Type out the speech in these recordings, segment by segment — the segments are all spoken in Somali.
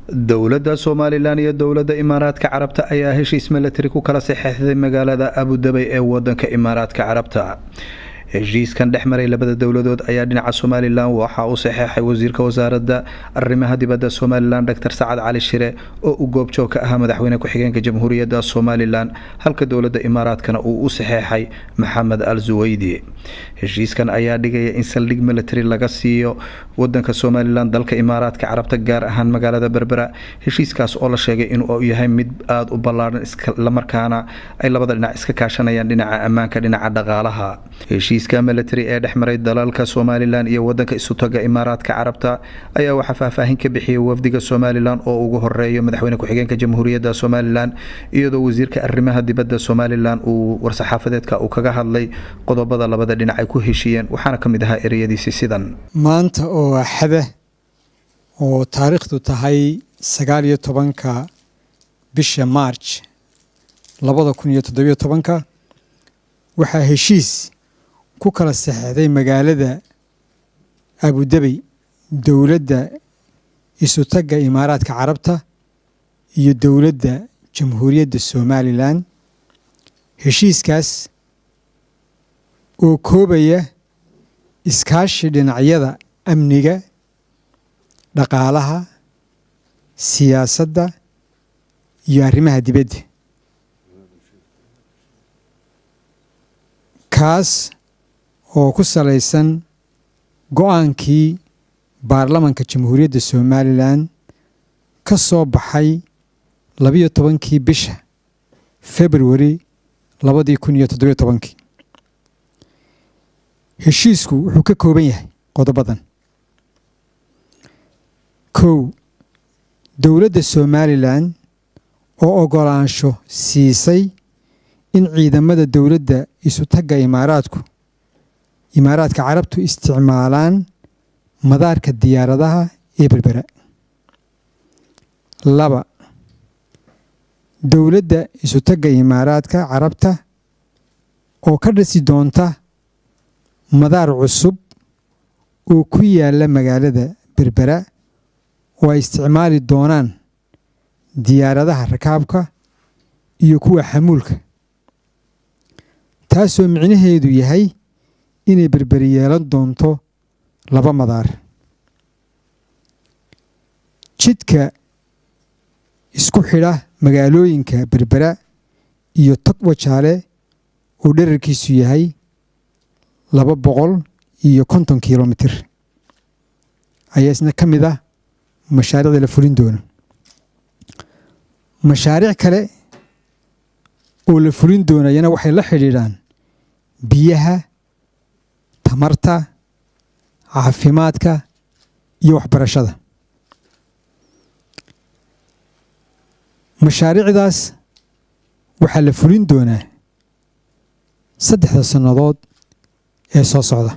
dowladda somalilan iyo dowladda imaaraadka carabta ayaa heshiis milatari ku kala saxeixday magaalada abudabay ee wadanka imaaraadka carabta heshiiskan dhex maray labada dowladood ayaa dhinaca somalilan waxaa u saxeexay wasiirka wasaaradda arrimaha dibadda somalilan dor sacad cali shire oo u goobjoog ka ahaa madaxweyne ku-xigeenka jamhuuriyadda somalilan halka dowladda imaaraadkana uu u saxeexay maxamed al suweydi heshiiskan ayaa dhigaya in saldhig military laga siiyo wadanka somalilan dalka imaaraadka carabta gaar ahaan magaalada berbera heshiiskaas oo la sheegay inuu yahay mid aada u ballaaran islamarkaana ay labada dhinac iska kaashanayaan dhinaca ammaanka dhinaca dhaqaalaha heshiiska military ee dhex maray dalalka somalilan iyo wadanka isutaga imaaraadka carabta ayaa waxaa faahfaahin ka bixiyay wafdiga somalilan oo ugu horeeyo madaxweyne ku-xigeenka jamhuuriyadda somalilan iyadoo wasiirka arrimaha dibadda somalilan uu war-saxaafadeedka uu kaga hadlay qodobada labada dhinac ay ku heshiiyeen waxaana ka mid ahaa ereyadiisi sidan maanta oo axada oo taariikhdu tahay sagaal iyo tobanka bisha marj labada kun iyo toddobiyo tobanka waxaa heshiis ku kala saxeixday magaalada abudabey dowladda isutagga imaaraadka carabta iyo dowladda jamhuuriyadda somalilan heshiiskaas oo koobaya iskaashi dhinacyada amniga dhaqaalaha siyaasadda iyo arrimaha dibadda kaas oo ku salaysan go-aankii baarlamanka jamhuuriyadda somalilan ka soo baxay labiyo tobankii bisha februari labadii kun iyo toddobiyo tobankii heshiisku wuxuu ka kooban yahay qodobadan kow dowladda somalilan oo ogolaansho siisay in ciidamada dowladda isutagga imaaraadku imaaraadka carabtu isticmaalaan madaarka diyaaradaha ee berbera laba dowladda isutagga imaaraadka carabta oo ka dhisi doonta madaar cusub oo ku yaala magaalada berbera oo ay isticmaali doonaan diyaaradaha rakaabka iyo kuwa xamuulka taasoo micnaheedu yahay inay berberi yeelan doonto laba madaar jidka isku xidha magaalooyinka berbera iyo togwajaale oo dherarkiisu yahay laba boqol iyo konton kilomitir ayaa isna ka mid ah mashaariicda la fulin doono mashaariic kale oo la fulin doonayana waxay la xidhiidhaan biyaha tamarta caafimaadka iyo waxbarashada mashaariicdaas waxaa la fulin doonaa saddexda sannadood ee soo socda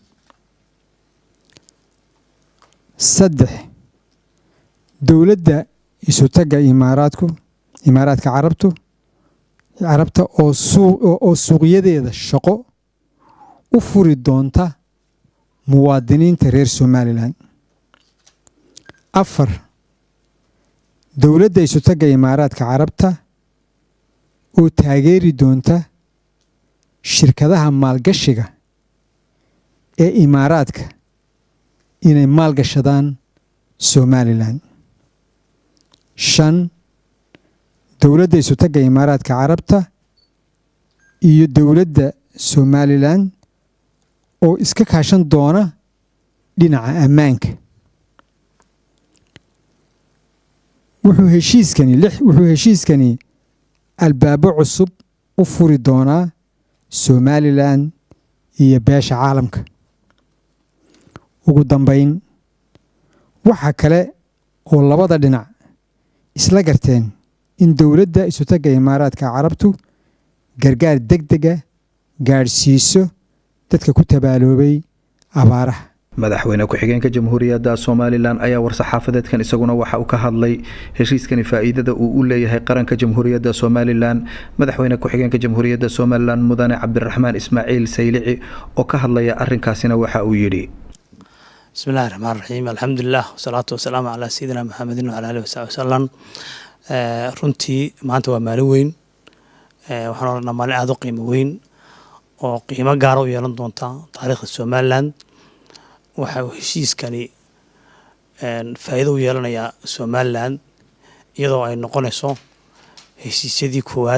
saddex dowladda isutagga imaaraadku imaaraadka carabtu carabta oo suuqyadeeda shaqo u furi doonta muwaadiniinta reer somalilan afar dowladda isutagga imaaraadka carabta oo taageeri doonta shirkadaha maalgashiga ee imaaraadka inay maalgashadaan somalilan shan dowladda isutagga imaaraadka carabta iyo dowladda somalilan oo iska kaashan doona dhinaca ammaanka wuxuu heshiiskani wuxuu heshiiskani albaabo cusub u furi doonaa somalilan iyo beesha caalamka ugu dambayn waxa kale oo labada dhinac isla garteen in dowladda isutagga imaaraadka carabtu gargaar deg dega gaadhsiiso dadka ku tabaaloobay abaaraha madaxweyne ku-xigeenka jamhuuriyadda somalilan ayaa war-saxaafadeedkan isaguna waxa uu ka hadlay heshiiskani faa-iidada uu u leeyahay qaranka jamhuuriyadda somalilan madaxweyne ku-xigeenka jamhuuriyadda somalilan mudane cabdiraxmaan ismaaciil saylici oo ka hadlaya arinkaasina waxa uu yidhi bismi illahi raxmaan raxiim alxamdulilah wasalaatu wasalaamu calaa sayidina maxamedin wacala alihi wasaxbi wasalam runtii maanta waa maalin weyn waxaan odhanaa maalin aada u qiimo weyn oo qiimo gaara u yeelan doonta taariikhda somalilan waxa uu heshiiskani faa'iido u yeelanayaa somalilan iyadoo ay noqonayso heshiisyadii koowaad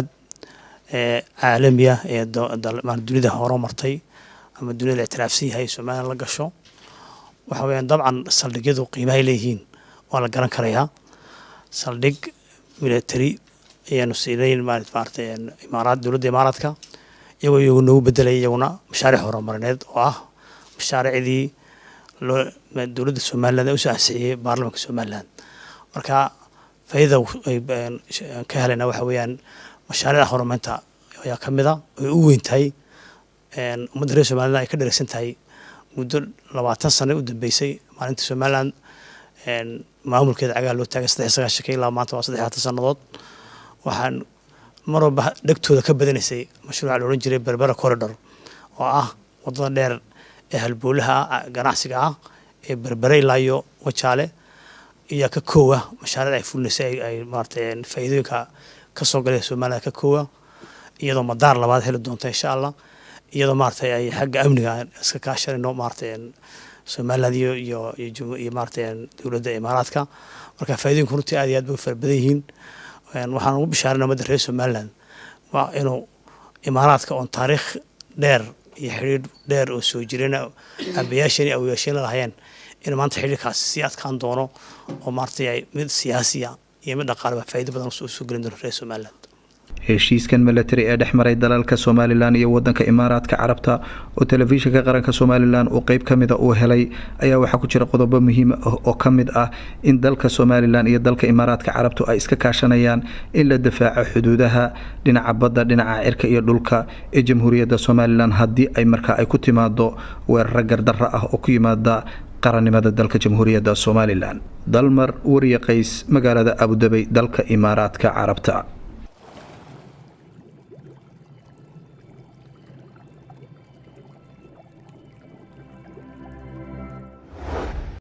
ee caalamiya ee dunida horo martay ama dunida ictiraafsan yahay somalilan la gasho waxa weyaan dabcan saldhigyadu qiimahay leeyihiin waa la garan karayaa saldhig military ayaanu siinay maarata imaaraad dowladda imaaraadka iyagoo iyagu noogu bedelaya iyaguna mashaariic horumarineed oo ah mashaariicdii loo dowladda somaliland ee usoo ansixiyey baarlamanka somaliland marka faa'iidada ay ka helayna waxa weeyaan mashaariicda horumarinta ayaa ka mid a ay u weyn tahay ummadda reer somaliland ay ka dheregsan tahay muddo labaatan sano u dambeysay maalinta somaliland maamulkeeda cagaha loo taagay saddex sagaashanka ilaa maanta waa saddex labaatan sannadood waxaan mar walba dhegtooda ka badanaysay mashruuca la odhan jiray berbera corridor oo ah waddada dheer ee halboolaha ganacsiga ah ee berbere ilaa iyo wajaale iyaa ka koowa mashaariic ay fulinaysay ay maarata faa'iidooyinka ka soo galay somaliland ka koowa iyadoo madaar labaad heli doonta insha allah iyadoo maaragtay ay xagga amniga iska kaashanayno maaragtay somaliland iyo iyo iyo maaragtay dowladda imaaraadka marka faa'iidooyinku runtii aad iyo aad bay u fara badan yihiin waxaan ugu bishaarinaa ummadda reer somaliland waa inuu imaaraadka oon taariikh dheer iyo xidhiidh dheer oo soo jirana aabayaasheen iyo awayaasheen la lahayeen in maanta xidhiidhkaasi sii adkaan doono oo maaragtay mid siyaasiya iyo mid dhaqaaleba faa'iido badan usoo gelin doono reer somaliland heshiiskan milatari ee dhex maray dalalka somalilan iyo wadanka imaaraadka carabta oo telefishinka qaranka somalilan uu qeyb ka mida uu helay ayaa waxaa ku jira qodobo muhiim ah oo ka mid ah in dalka somalilan iyo dalka imaaraadka carabtu ay iska kaashanayaan in la difaaco xuduudaha dhinaca badda dhinaca cirka iyo dhulka ee jamhuuriyadda somalilan haddii ay markaa ay ku timaado weeraro gardarro ah oo ku yimaada qarannimada dalka jamhuuriyadda somalilan dalmar wariye qays magaalada abudabey dalka imaaraadka carabta